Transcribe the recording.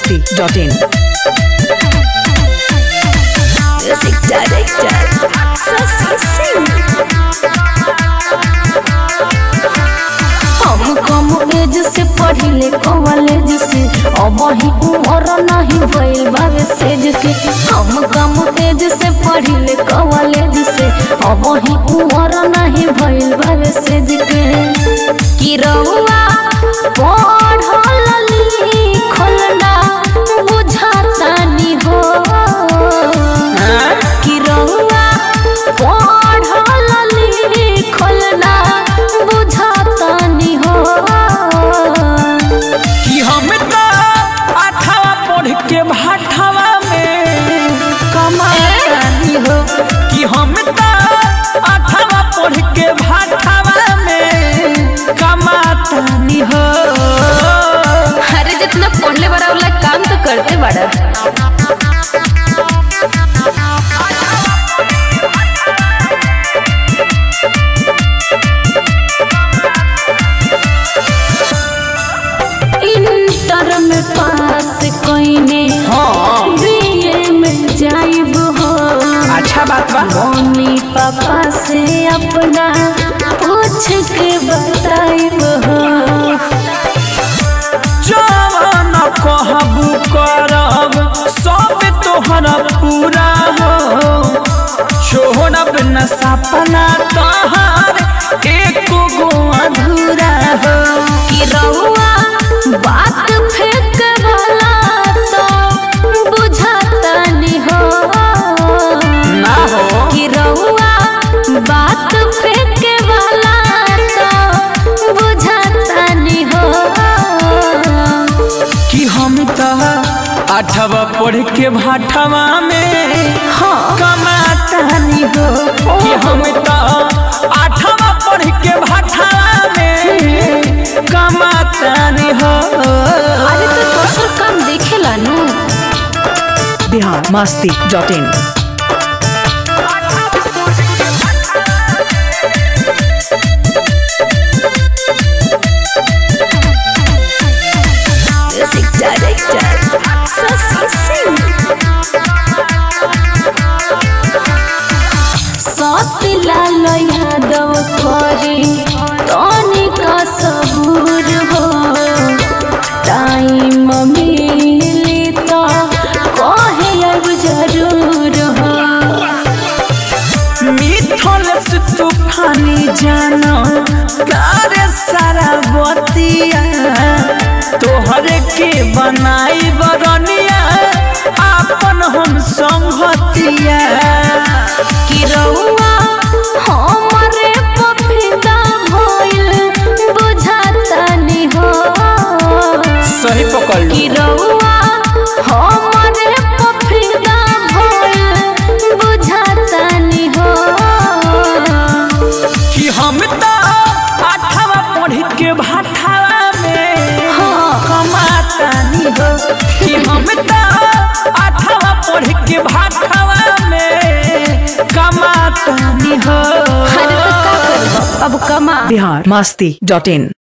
masti.in. Music director Sasi Singh हम कम एज से पढ़िले college से अब ही उम्र नहीं भइल बावे सेज के हम कम एज से पढ़िले कॉलेज से अब ही उम्र नहीं भइल बावे सेज के कि रहुआ पढ़ल लिखल ना बुझाता नी हो कि रहुआ पढ़ल लिखल ना बुझातानी हो कि हम तो अठावा पढ़ के भाठावा में कमानी हो कि हम तो अठावा पढ़ के भाठावा में कमातानी हो अरे जितना पढ़ले बड़ा वाला काम तो करते बड़ा इंटर में पास कइने हाँ बीए में जाइब हो अच्छा बात बा मम्मी पापा से अपना पूछ के बताइब हो जवान कहबू करब सब तोहरा पूरा हो छोड़ब न सपना तोहर एको गो अधूरा हो कि रहुआ बात फेंक वाला तो बुझाता नहीं हो ना हो कि रहुआ बात फेंक वाला तो बुझाता नहीं हो कि हम तो अठवा पढ़ के भाठवा में हाँ कमातानी हो कि हम तो अठवा पढ़ के भाठवा में कमातानी हो अरे तो दोसर काम देखेला नु Bihar masti.in. Music director Shashi Singh ससलाल यादव करे तनिका सबूर हो टाइम मिली तो कहे अब जरूर हो मिथल से तूफानी जानो करे सारा बतिया तोहरे के बनाई बरनिया आपन हम संगतिया कि रउआ हमरे पफिदा भइल बुझाता नि हो सही पकड़ कि रउआ हमरे पफिदा भइल बुझाता नि हो कि हम तो आठवा पढ़ के भाठावा में हाँ। कमातानी हो कि हम तो आठवा पढ़ के भाठावा में कमातानी हो अरे तो का करब अब कमा Bihar masti.in.